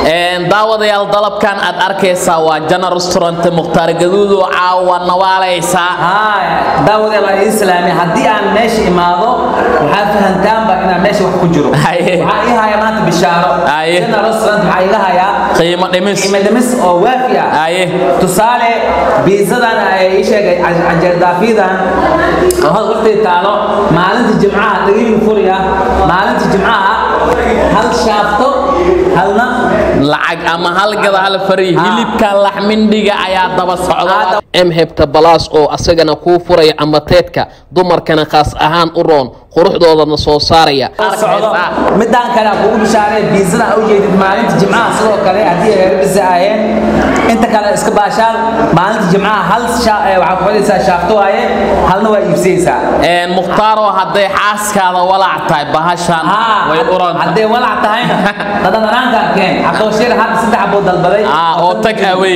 daawadayaal dalabkan aad arkaysaa waa jana restaurant mukhtaar gaduud oo caawa nawaalaysaa daawadayaal waa ii islaami haddii aan meesha imaado waxaad fahantaanba inaan meesha wax ku jiro Haye. waxaa ii haya maanta bishaaro Haye. jana restaurant waxaa iga hayaa qiimo dhimis qiimo dhimis oo waafi ah Haye. tusaale biisadan ay ii sheegay canjeerdaafiyadan oo hal waqti taalo maalinta jimcaha dhagaygu furiya maalinta jimcaha hal shaafto halna lacag ama halgada hal fari Ah. hilibka laxmindhiga ayaa daba socda Ah, m hebta balaas oo asagana kuu furaya amateedka dumarkana khaas ahaan u roon quruxdoodana soo saaraya socdo midaan kale aan kugu bishaaray biisada u jeedid maalinta jimcaha sidoo kale haddii ay reer bisa aheen inta kale iska baashaan maalinta jimcaha hal sha- eh, waxaa ku xidhaysaa shaafto waaye halna waa iibsaysaa Een, mukhtaaroo hadday xaaskaada walaac tahay bahashan way u roonta hadday walac tahayna dhadhanaanka keen cabdibashiir hadda saddex buu dalbaday Ah, oo tag away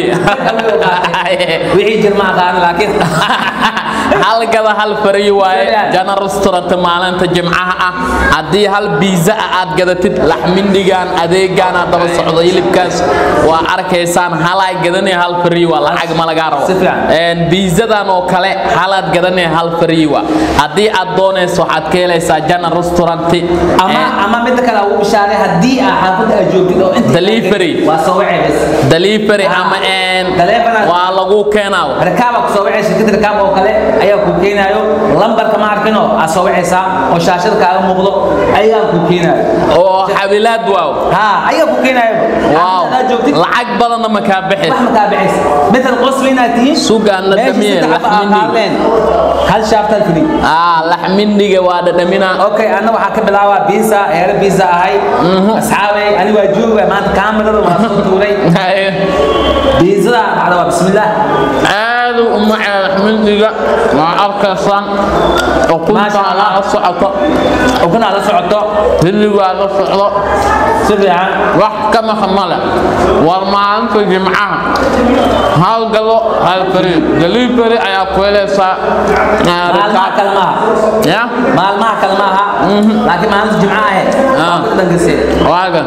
wixii jirma aqaan laakiin halgada hal fari waaye Soo jana restaurant maalinta jimcaha ah haddii hal biiza ah aad gadatid laxmindhigan adeegaana daba socdo hilibkaas waa arkaysaan halaa gadanaya hal fari waa lacag ma lagaa rabo Si fiican. Een, biizadan oo kale halaad gadanaya hal fari waa haddii aad doonayso waxaad ka helaysaa jana restaurant ama ama midda kale aan ugu bishaaray haddii aa xaafadda aad joogtid oo inta Delivery. waa soo wacay bas delivery Ah. ama een, Taleefanaad- waa lagu keenaa rakaaba ku soo wacay shirkadda rakaab oo kale ayaa ku keenayo lambarka ma arkino aad soo wacaysaa oo shaashada kaaga muuqdo ayaa ku keenayo oo xabilaad waaw ha ayaa ku keenayo waaw aad joogtid lacag badanna ma kaa bixis wax ma kaa bixis midal qosli inaad tihiin Sugaan la meesha dhamiyey, saddex xabo aa laxmindi. qaaleen hal shaaftaad fili ah laxmindhiga waa dhadhamina okay anna waxaa ka bilaabaa biisa eere biisa ahay asxaabay ani waa jooga maanta kaamirada waa soo tuuray biisada dhacda waa bismillaah aad u macaa laxmindhiga waa arkaysaan Maasha ukuntaa Allah. la socoto ukun aad la socoto hilligaa la socdo si fiican wax ka maqan male war maalinta jimcaha hal gado hal fari delivery ayaa ku helaysaa ah, maalmaha rikaab. kale maaha ya maalmaha kale maaha laakiin maalinta jimca ahe Ah. dhankase waagan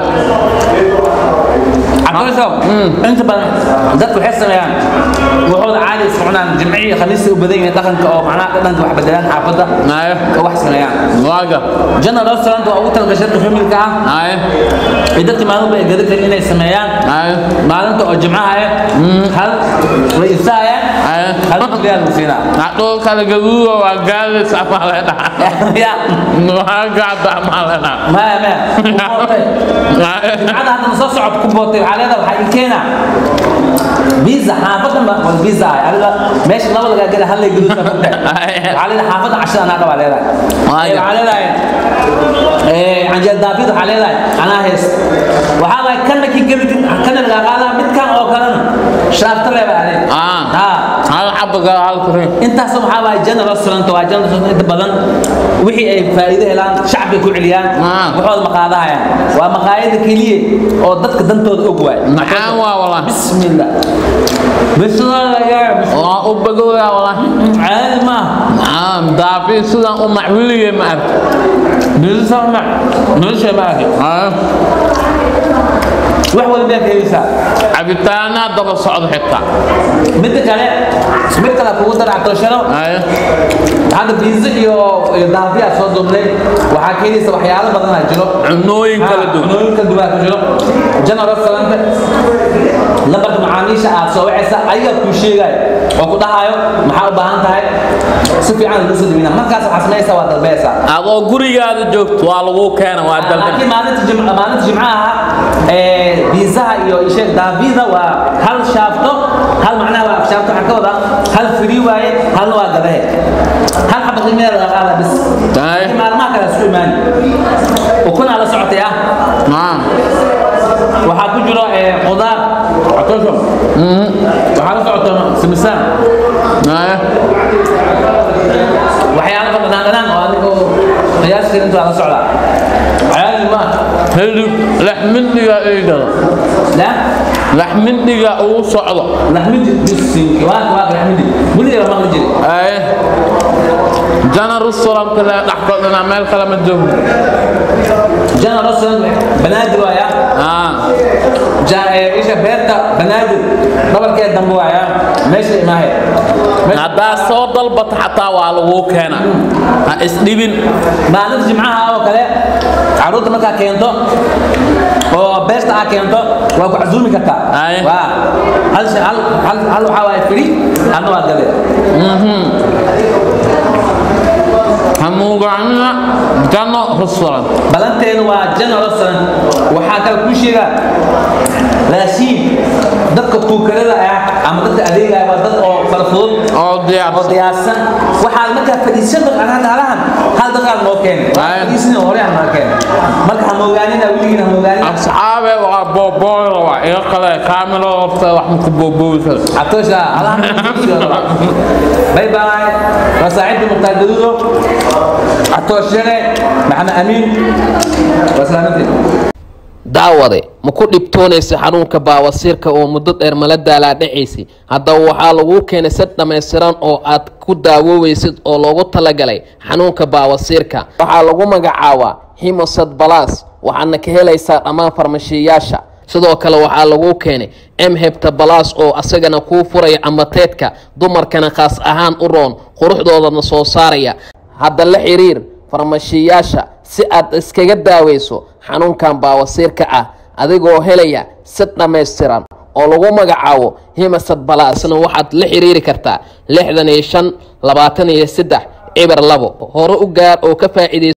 cabdirasow inta badan dadku waxay sameeyaan wuxuuda caadi iska cunaan jimcihii khamiista u badan yihiin dhaqanka oo macnaha dhadhanka wax bedelaan xaafadda Aye. oo wax sameeyaan waagan general restaurant waa ugu talagashay dadka familka ah aye iyo dadka maalinba ay gada karin inay sameeyaan aye maalinta oo jimcaha ah hal way ibsaayaan Aye. hal kuliyaa lagu siinaa Haduu kala gaduudo waa gaadis ama leedhaha. ya Waa gaada ama leedhaha. maya maya ku bootay jimcada haddana soo socod ku bootay waxaa leedahay waxaa ii keena biza xaafadan ba wal biza ah adiga meesha laba lagaa gada hal lay gaduudka ku tahay waxaa leedahay xaafadda cashada anaa qabaa leedahay Waayo. Eh, waxaa leedahay eh, canjeer daafid waxaa leedahay anaa hees waxaa lahay kana kii gelidin kana lagaa qaadaa midkan oo kalena shaafta leebaa adeeg Ah. ha Hal xabba hal kurin. intaas waxaa waay general restaurant waa general restaurant inta badan wixii ay faa'iido helaan shacbiga ku celiyaan Ah. waxooda maqaadahayaan waa maqaayada keliya oo dadka dantooda og waay Macaan waa wallah. bismillah bismillah Waa u bagooya wallah. caadi ma Ah, daafi sidan u macwiligay ma ark. bismillah nolosha ma arki Ah, wax walba ka helaysaa cabitaana daba socdo xitaa. midda kale mid kale kugu dara cabdilsharo Aye. hadda biizo iyo iyo daafiyaa soo duubnay waxaa keenaysa waxyaalo badanaa jiro Cunooyin kala duwan. cunooyin kala duwan ku jiro general restaurant lambarka macaamiisha aad soo wacaysa ayagaa kuu sheegaayo oo ku dhahayo maxaa u baahan tahay si fiican lagu soo dibina markaas waxaa samaysaa waa dalbaysaa Adoo gurigaada joogto waa lagu keena waa dalban. laakiin maalinta jimca maalinta jimcaha ee biizaha iyo isheeg daafida waa hal shaafto hal macnaha waa shaafto waxaa ka wadaa hal free waaye halna waa gadahe hal xaba qiimeeda laga qaada bis Aye. laakiin maalmaha kale isku imaani ukunaa la socotay ah Ah. waxaa ku jiro ee, khudaar catoosho waxaa la socota simisaan Aye. waxyaalo ka dhanaan dhanaan oo adigoo qiyaaskeeda inta waa la socdaa caadi ma Hilib laxmindhiga eegada. la Laxmindhiga uu socdo. laxmidi bisinki waa waa laxmidi weligeeda maqli jiri Aye. Jana restaurant la dhaxkodana meel kale ma joogo. general restaurant banaadir waaya Ah. ja- ee, isha beerta banaadir dhabarkeed dambe waaya meesha imaahe haddaa soo dalbata xataa waa laguu keena ha isdhibin maalinta jimcaha oo kale caruurta markaa keento oo beerta aa keento waa ku casuumi kartaa Aye. waa hal shay- hal hal hal waxaa waaye firi adna waa gade hamuugaanina janno restaurant balanteena waa jana restaurant waxaa kale kuu sheegaa raashiin dadka kuukarada ah ama dadka adeegaya waa dad oo fara fudud oo oo diyaarsan diyaarsan waxaad markaa fadhiisan doontaa halahan hal daqaad noo keenay waa Aye. fadhiisan hore aan noo keenay marka ha moogaanina weligiina ha moogaanina asxaabe waa boobooyla waa iga qale kaamilo horta wax maku boobooysa عطوشة الله باي باي وساعد مختار دودو عطوشة معنا أمين وسلامتي daawade ma ku dhibtoonaysa xanuunka baawasiirka oo muddo dheer mala daalaadhacaysay haddaba waxaa laguu keenay sad dhammaystiran oo aad ku daawoobaysid oo loogu talagalay xanuunka baawasiirka waxaa lagu magacaabaa himosad balas waxaadna ka helaysaa dhammaan farmashiyayaasha sidoo kale waxaa laguu keenay emhebta balas oo asagana kuu furaya amateedka dumarkana khaas ahaan u roon quruxdoodana soo saaraya hadda la xiriir farmashiyayaasha si aad iskaga daaweyso xanuunkan baawasiirka ah adigoo helaya sad dhammaystiran oo lagu magacaabo himasad balaasna waxaad la xiriiri kartaa lixdan iyo shan labaatan iyo saddex cibar labo hore u gaar oo ka faa'iidaysa